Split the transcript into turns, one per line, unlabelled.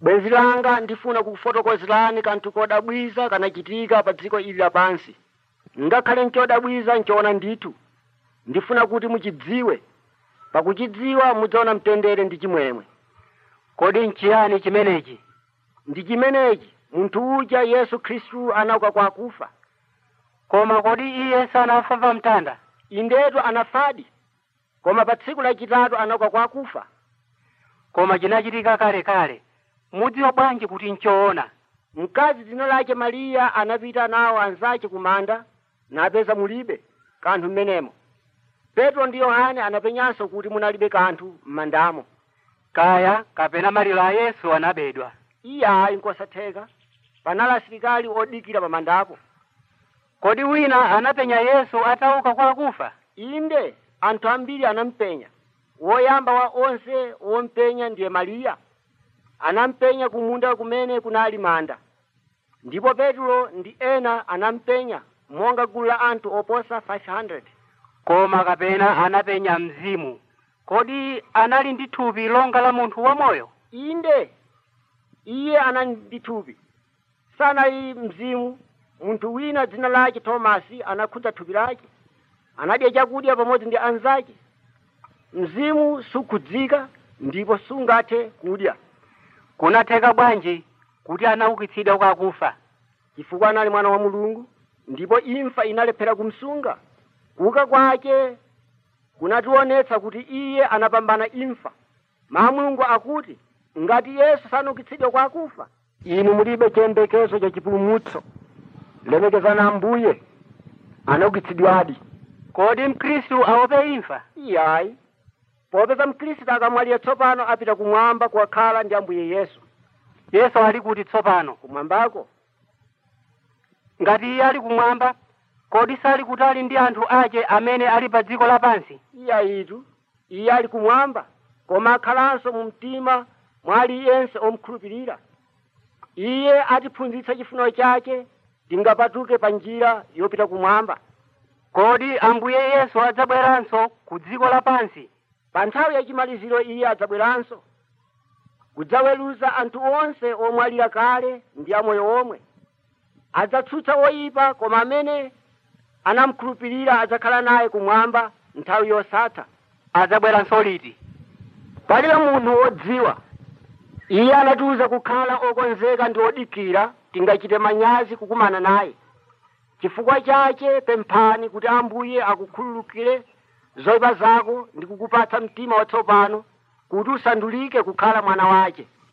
bwenzi langa ndifuna kufotokozerani kanthu kodabwiza kanachitika pa dziko ili lapansi ngakhale nchodabwiza nchoona ndithu ndifuna kuti muchidziwe pakuchidziwa mudzaona mtendere ndi chimwemwe
kodi nchiyani chimenechi
ndi chimenechi munthu uja yesu khristu anauka kwa akufa
koma kodi iye sanafa pa mtanda
indetu anafadi koma pa tsiku lachitatu anauka kwa akufa
koma chinachitika kale kale mudziwa bwanji kuti nchoona
mkazi dzina lake mariya anapita nawo anzace kumanda napeza mulibe kanthu mmenemo petro ndi yohane anapenyanso kuti munalibe kanthu m'mandamo
kaya kapena maliro a yesu anabedwa
iyayi nkosatheka panali asilikali odikira pa mandapo
kodi wina anapenya yesu atauka kwa akufa
inde anthu ambiri anampenya woyamba wa onse wompenya ndiye mariya anampenya kumunda kumene kunali manda ndipo petro ndi ena anampenya monga gulu la anthu oposa 500
koma kapena anapenya mzimu kodi anali ndi thupi longa la munthu wamoyo
inde iye anali ndi thupi sanali mzimu munthu wina dzina lake tomasi anakhudza thupi lake anadya chakudya pamodzi ndi anzake mzimu sukhudzika ndipo sungathe kudya
kunatheka bwanji kuti anaukitsidwa kwa akufa
chifukwa anali mwana wa mulungu ndipo imfa inalephera kumsunga kuuka kwake kunationetsa kuti iye anapambana imfa mawu a mulungu akuti ngati yesu sanaukitsidwe kwa akufa inu mulibe chiyembekezo cha chipulumutso lemekezani ambuye anaukitsidwadi
kodi mkhristu aope imfa
iyayi popeza mkhristu akamwalira tsopano apita kumwamba kukakhala ndi ambuye yesu
yesu ali kuti tsopano
kumwambako
ngati iye ali kumwamba kodi sali kutali ndi anthu ake amene ali pa dziko lapansi
iyayitu iye ali kumwamba koma akhalanso mu mtima mwa aliyense omkhulupirira iye atiphunzitsa chifuniro chake tingapatuke pa njira yopita kumwamba
kodi ambuye yesu adzabweranso ku dziko lapansi
pa nthawi yachimaliziro iye adzabweranso kudzaweruza anthu onse omwalira kale ndi amoyo omwe adzatsutsa oyipa koma amene anamkhulupirira adzakhala naye kumwamba nthawi yosatha
adzabweranso liti
palibe munthu wodziwa iye anatiuza kukhala okonzeka ndi odikira tingachite manyazi kukumana naye chifukwa chake pemphani kuti ambuye akukhululukire zoyipa zako ndi kukupatsa mtima watsopano kuti usandulike kukhala mwana wake